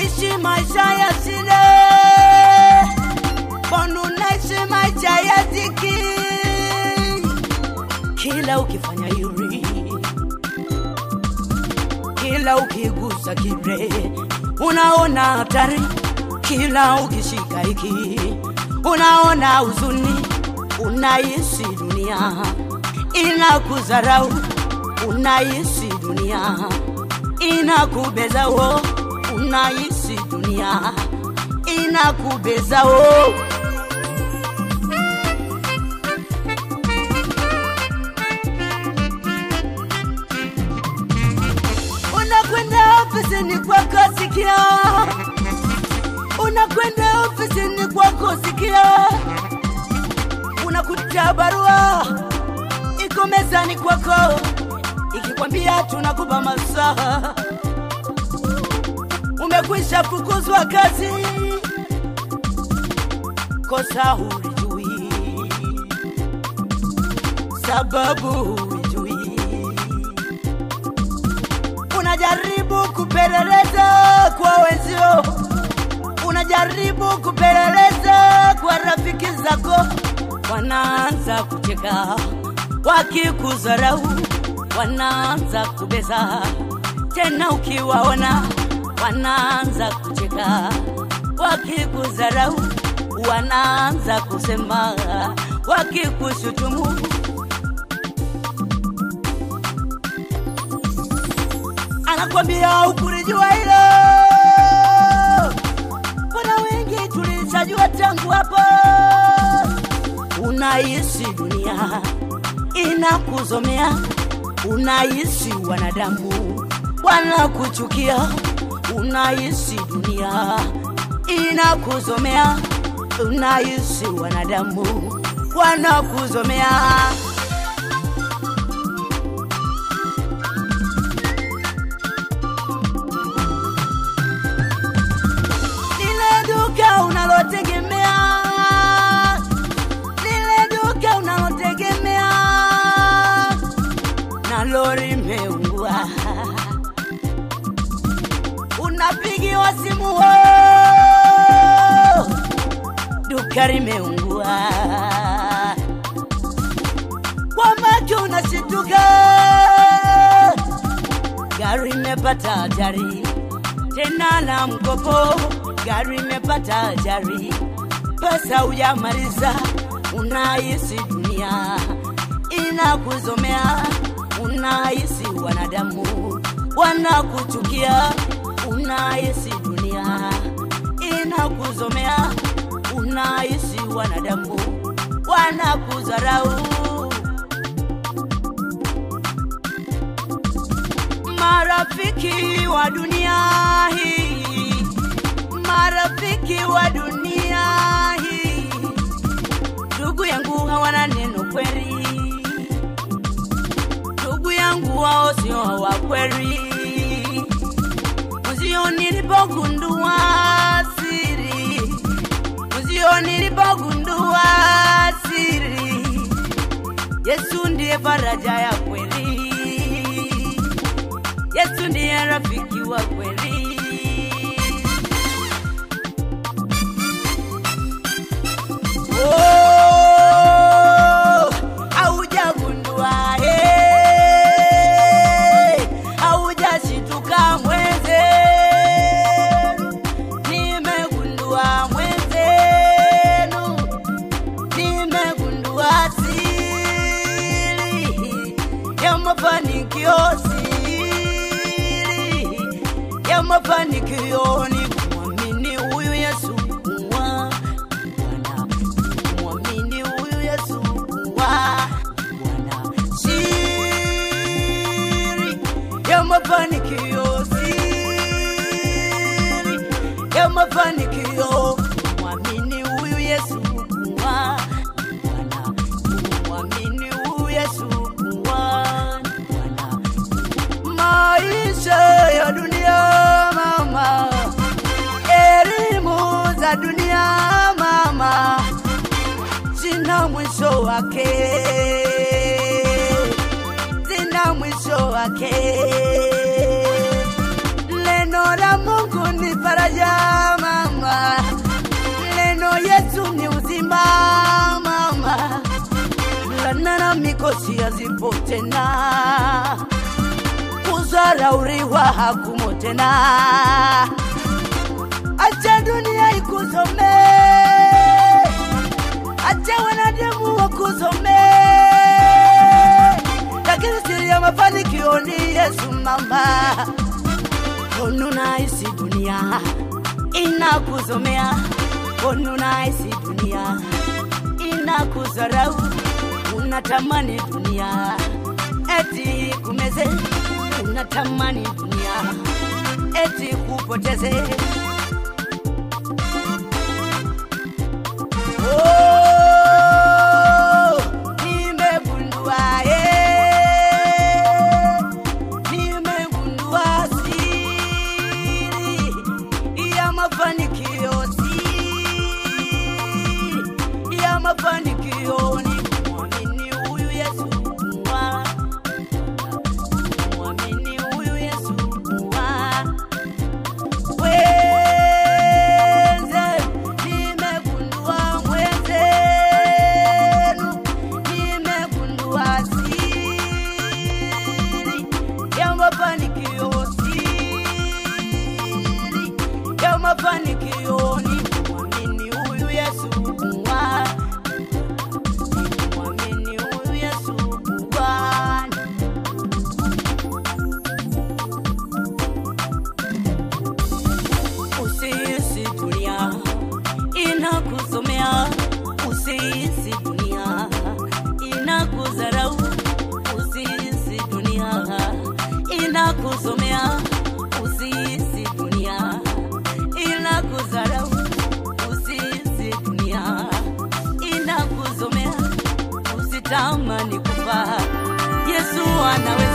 unaishi maisha ya shida, mbona unaishi maisha ya dhiki? Kila ukifanya yuri, kila ukigusa kile unaona hatari, kila ukishika hiki unaona huzuni, unaishi dunia inakudharau, unaishi dunia inakubeza wo, unaishi dunia inakubeza wo. Unakwenda ofisini kwako sikia, unakwenda ofisini kwako sikia, unakuta barua iko mezani kwako ikikwambia tunakupa masaha, umekwisha fukuzwa kazi, kosa hulijui, sababu hulijui, unajaribu kupeleleza kwa wenzio, unajaribu kupeleleza kwa rafiki zako, wanaanza kucheka wakikudharau wanaanza kubeza tena, ukiwaona wanaanza kucheka, wakikudharau wanaanza kusema, wakikushutumu anakwambia ukulijua hilo. Kuna wengi tulishajua tangu hapo, unaishi dunia inakuzomea unaishi wanadamu wanakuchukia, unaishi dunia inakuzomea, unaishi wanadamu wanakuzomea. Lile duka unalotegemea, lile duka unalotegemea na lori meungua, unapigiwa simu wo, duka limeungua, kwa macho unashituka, gari imepata ajali tena la mkopo, gari imepata ajali, pesa hujamaliza, unaishi dunia inakuzomea unahisi wanadamu wanakuchukia, unahisi dunia inakuzomea, unahisi wanadamu wanakudharau. Marafiki wa dunia hii, marafiki wa dunia hii, ndugu yangu hawana neno kweli ndugu yangu wao sio wa kweli. Mzio nilipogundua siri, mzio nilipogundua siri, Yesu ndiye faraja ya kweli, Yesu ndiye rafiki wa kweli. Oh, haujagundua eh, haujashituka mwenzenu, nimegundua mwenzenu, nimegundua siri ya mafanikio, siri ya mafanikio ni kumwamini huyu Yesu kuwa Bwana, kumwamini huyu Yesu kuwa Bwana, siri ya mafanikio, siri ya mafanikio, kumwamini huyu Yesu kuwa Bwana, kumwamini huyu Yesu kuwa Bwana. Maisha ya dunia mama, elimu za dunia mama, zina mwisho wake, zina mwisho wake. Neno la Mungu ni faraja makosi yazipo tena, kuzarauriwa hakumo tena. Acha dunia ikusome, acha wanadamu wakusome, lakini siri ya mafanikio ni Yesu mama. Onunahisi dunia inakusomea, onunahisi dunia inakudharau, unatamani dunia eti kumeze, unatamani dunia eti kupoteze. Oh, nimegundua, eh, nimegundua siri ya mafanikio, siri ya mafanikio ni kumwamini huyu Yesu kuwa, kumwamini huyu Yesu kuwa Mwenze, nimegundua mwenzenu, nimegundua siri ya mafanikio, siri ya mafanikio ni kumwamini huyu Yesu kuwa, kumwamini huyu Yesu kuwa Usihisi dunia inakusomea, usihisi dunia inakudharau, usihisi dunia inakusomea, usihisi dunia inakudharau, usihisi dunia inakuzomea, usitamani kufa. Yesu anaweza